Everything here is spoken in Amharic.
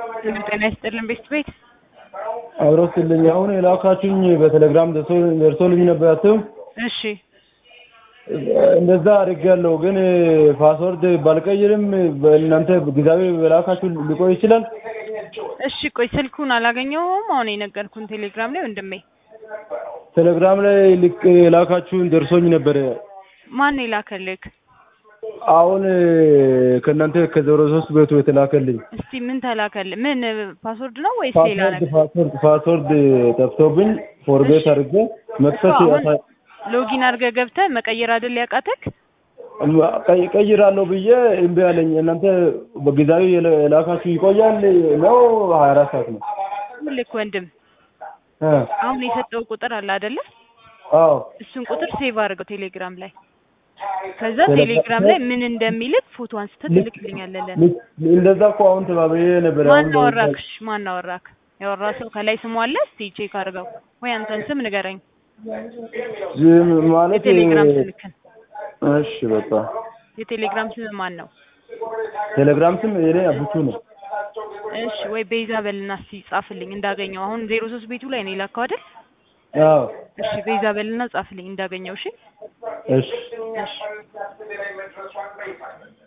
ጤና ይስጥልን ቤት ቤት አብረውትልኝ አሁን የላካችሁኝ በቴሌግራም ደርሶልኝ ነበር አትም እሺ እንደዛ አድርጌያለሁ፣ ግን ፓስወርድ ባልቀይርም በእናንተ ጊዜያዊ በላካችሁ ሊቆይ ይችላል። እሺ ቆይ ስልኩን አላገኘውም። አሁን የነገርኩን ቴሌግራም ላይ ወንድሜ ቴሌግራም ላይ ልክ የላካችሁን ደርሶኝ ነበረ። ማን የላከልክ? አሁን ከእናንተ ከዜሮ ሶስት ቤቱ የተላከልኝ እስቲ ምን ተላከል? ምን ፓስወርድ ነው ወይስ ሌላ ፓስወርድ ነገር? ፓስወርድ ፓስወርድ ጠፍቶብኝ ፎርጌት አድርጌ መክፈት እኮ አሁን ያሳ- ሎጊን አድርገህ ገብተህ መቀየር አይደል ያቃተክ? ቀይ- ቀይራለሁ ብዬ እምቢ አለኝ። እናንተ በጊዜያዊ የለ- የላካችሁ ይቆያል ነው ሀያ አራት ሰዓት ነው? ልክ ወንድም እ አሁን የሰጠው ቁጥር አለ አይደለ? አዎ እሱን ቁጥር ሴቭ አድርገው ቴሌግራም ላይ። ከዛ ቴሌግራም ቴሌግራም ላይ ምን እንደሚልክ ፎቶ አንስተህ ልክ- ትልክልኛለህ። ለኔ ልክ- እንደዛ እኮ አሁን ተባብዬ ነበር። ማን አሁን አወራክሽ? ማን አወራክ? ያወራ ሰው ከላይ ስሙ አለ? እስቲ ቼክ አድርገው ወይ አንተን ስም ንገረኝ። ዝም ማለት የቴሌግራም ስልክን እሺ በቃ የቴሌግራም ስም ማን ነው? ቴሌግራም ስም የኔ አብቹ ነው። እሺ ወይ ቤዛ በልና እስቲ ጻፍልኝ እንዳገኘው። አሁን ዜሮ ሶስት ቤቱ ላይ ነው የላከው አይደል? አዎ እሺ ቤዛ በልና ጻፍልኝ እንዳገኘው። እሺ እሺ እሺ